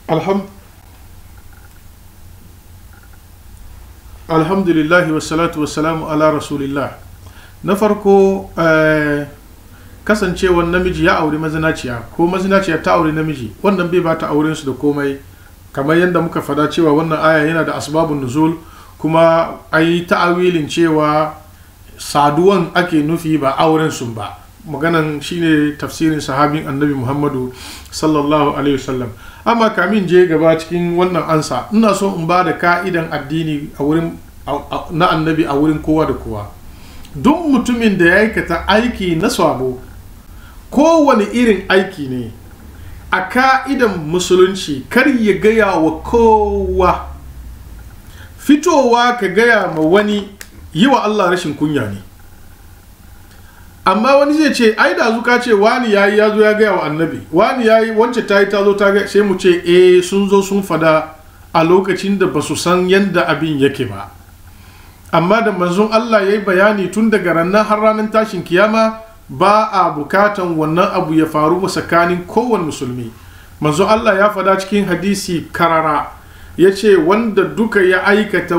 alham alhamdulillahi wassalatu wassalamu ala rasulillah na farko eh, kasancewar namiji ya auri mazinaciya ko mazinaciya ta auri namiji wannan bai bata auren su da komai kamar yadda muka fada cewa wannan aya yana da asbabun nuzul kuma ai ta'awilin cewa saduwan ake nufi ba auren sun ba maganan shine tafsirin sahabin annabi muhammadu sallallahu alaihi wasallam amma kamin je gaba cikin wannan ansa ina so in ba da ka'idan addini a wurin na annabi a wurin kowa da kowa duk mutumin da ya aikata aiki na sabo kowane irin aiki ne a ka'idan musulunci kar ya gaya wa kowa fitowa ka gaya ma wani yi wa allah rashin kunya ne amma wani zai ce ai da zuka ce wani ya yi ya zo ya gaya wa annabi wani ya yi wance ta yi ta zo ta gaya sai mu ce eh sun zo sun fada a lokacin da ba su san yadda abin yake ba amma da manzon Allah ya yi bayani tun daga ranar har ranar tashin kiyama ba a bukatan wannan abu ya faru tsakanin kowane musulmi manzon Allah ya fada cikin hadisi karara ya ce wanda duka ya aikata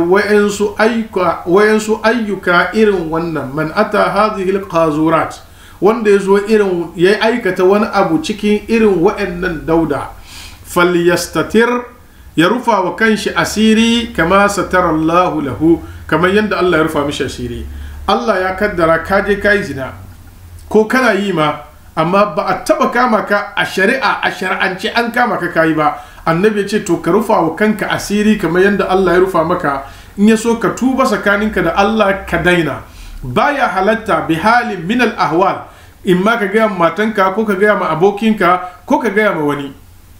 wayansu ayyuka irin wannan man ata hadhihi qazurat wanda ya zo irin ya aikata wani abu cikin irin wayannan dauda falyastatir ya rufa wa kanshi asiri kama satara Allahu lahu kamar yadda Allah ya rufa mishi asiri Allah ya kaddara ka je kai zina ko kana yi ma amma ba a taba kama ka a shari'a a shari'ance an kama ka kayi ba annabi ya ce to ka rufa wa kanka asiri kamar yadda Allah ya rufa maka in ya so ka tuba tsakaninka da Allah ka daina baya halatta bi halin min al ahwal in ma ka gaya ma matanka ko ka gaya ma abokinka ko ka gaya ma wani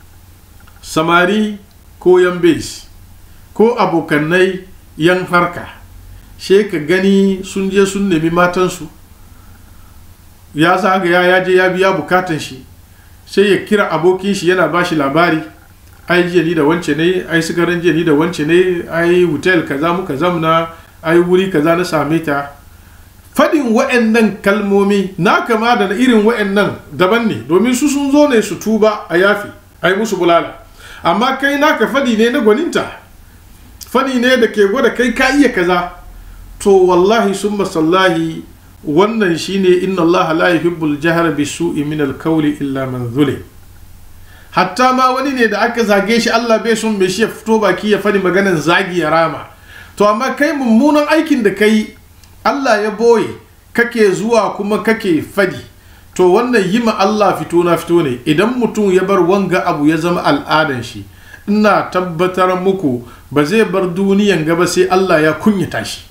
samari ko yan base ko abokannai yan harka she ka gani sun je sun nemi matansu ya zagaya ya je ya biya bukatan shi sai ya kira abokin shi yana ba shi labari ai jiya ni da wance ne ai sigaran jiya ni da wance ne ai hotel kaza muka zamna ai wuri kaza na same ta fadin wa'annan kalmomi na kama da irin wa'annan daban ne domin su sun zo ne su tuba a yafi ai musu bulala amma kai naka fadi ne na gwaninta fadi ne da ke gwada kai ka iya kaza to wallahi summa sallahi wannan shine inna allaha la yuhibbul jahra bisu'i min al-qawli illa man zulim hatta ma wani ne da aka zage shi Allah bai son mai shi ya fito baki ya fadi maganan zagi ya rama to amma kai mummunan aikin da kai Allah ya boye kake zuwa kuma kake fadi to wannan yi ma Allah fito na fito ne idan mutum ya bar wanga abu ya zama al'adan shi ina tabbatar muku ba zai bar duniyan gaba sai Allah ya kunyata shi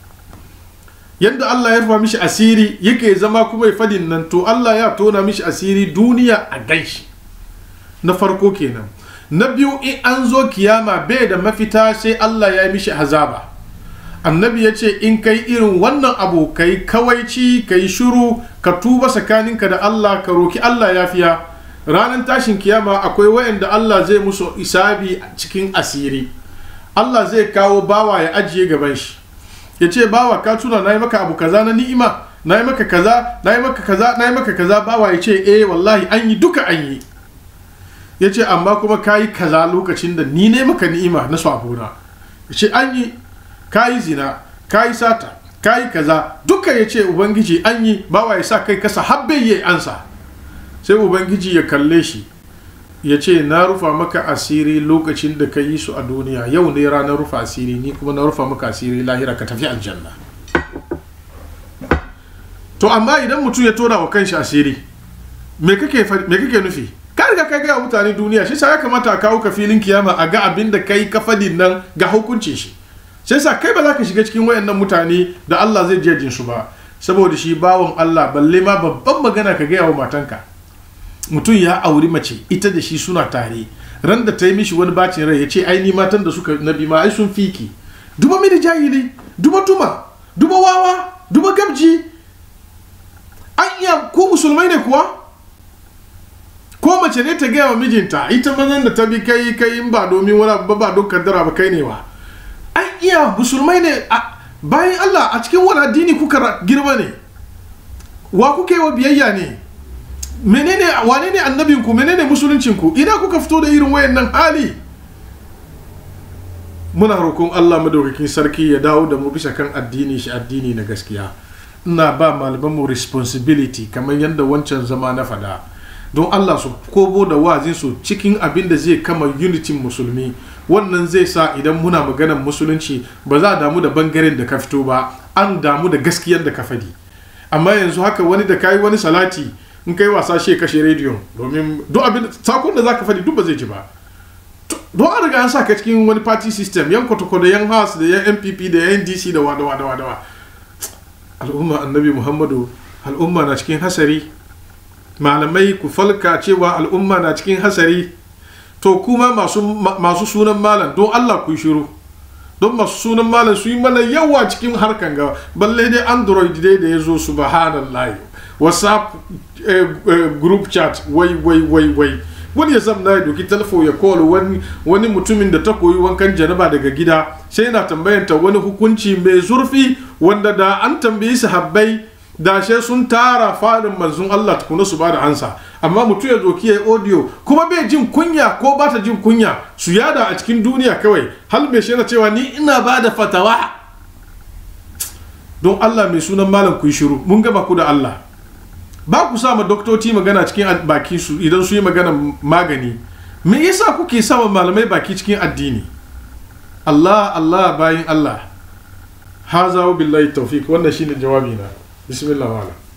yadda Allah ya rufa mishi asiri yake zama kuma ya fadin nan to Allah ya tona mishi asiri duniya a ganshi na farko kenan na biyu in an zo kiyama bai da mafita sai Allah ya yi mishi azaba annabi ya ce in kai irin wannan abu kai kawaici kai shuru ka tuba tsakaninka da Allah ka roki Allah ya fiya ranar tashin kiyama akwai wayanda Allah zai musu isabi cikin asiri Allah zai kawo bawa ya ajiye gaban shi ya ce bawa ka tuna na yi maka abu kaza na ni'ima na yi maka kaza na yi maka kaza na yi maka kaza bawa ya ce eh wallahi an yi duka an yi ya ce amma kuma ka yi kaza lokacin da ni ne maka ni'ima na sabona ya ce an yi ka yi zina ka yi sata ka yi kaza duka ya ce ubangiji an yi bawa ya sa kai kasa habbe ya ansa sai ubangiji ya kalle shi ya ce na rufa maka asiri lokacin da ka yi su a duniya yau ne ranar rufa asiri ni kuma na rufa maka asiri lahira ka tafi aljanna to amma idan mutum ya tona wa kanshi asiri me kake nufi ka riga ka gaya mutane duniya shi sa ya kamata a kawo ka filin kiyama a ga abin da kai ka fadin nan ga hukuncin shi sai sa kai ba za ka shiga cikin wayannan mutane da Allah zai jejin su ba saboda shi bawon Allah balle ma babban magana ka gaya wa matanka mutum ya auri mace ita da shi suna tare ran da ta yi mishi wani bacin rai ya ce ai ni matan da suka nabi ma ai sun fiki duba mini jahili duba tuma duba wawa duba gabji an iya ko musulmai ne kuwa ko mace ne ta gaya wa mijinta ita mazan da ta bi kai kai in ba domin wani abu ba don kaddara ba kai ne wa an iya musulmai ne bayan Allah a cikin wani addini kuka girma ne wa kuka yi wa biyayya ne menene wane ne annabinku menene musuluncinku ina kuka fito da irin wayannan hali muna roƙon Allah madaukakin sarki ya dawo da mu bisa kan addini shi addini na gaskiya ina ba malaman mu responsibility kamar yadda wancan zama na fada don Allah su kobo da wazin su cikin abin da zai kama unitin musulmi wannan zai sa idan muna maganar musulunci ba za a damu da bangaren da ka fito ba an damu da gaskiyar da ka fadi amma yanzu haka wani da kayi wani salati in kai wasa shi kashe rediyon domin duk abin sakon da zaka fadi duk ba zai ji ba don an riga an sa ka cikin wani party system yan kotoko da yan house da yan npp da yan dc da wada wada wada al'umma annabi muhammadu al'umma na cikin hasari malamai ku falka cewa al'umma na cikin hasari to kuma masu, masu sunan malam don allah ku shiru don masu sunan malam su yi mana yawa cikin harkan ga balle dai android dai da ya zo subhanallah whatsapp eh, eh, group chat wai wai wai wai wani ya zamna ya doki talfo ya call wani wani mutumin da ta koyi wankan janaba daga gida sai yana tambayanta wani hukunci mai zurfi wanda da an tambayi sahabbai da she sun tara fadin manzon Allah tukuna su bada ansa amma mutum ya doki ya audio kuma bai jin kunya ko ba ta jin kunya su yada a cikin duniya kawai hal mai shi yana cewa ni ina ba da fatawa don Allah mai sunan malam ku yi shiru mun gaba ku da Allah ba ku sa ma doktoci magana cikin baki su idan su yi magana magani me yasa kuke sama malamai baki cikin addini Allah Allah bayin Allah haza billahi tawfiq wannan shine jawabi na bismillah wa'ala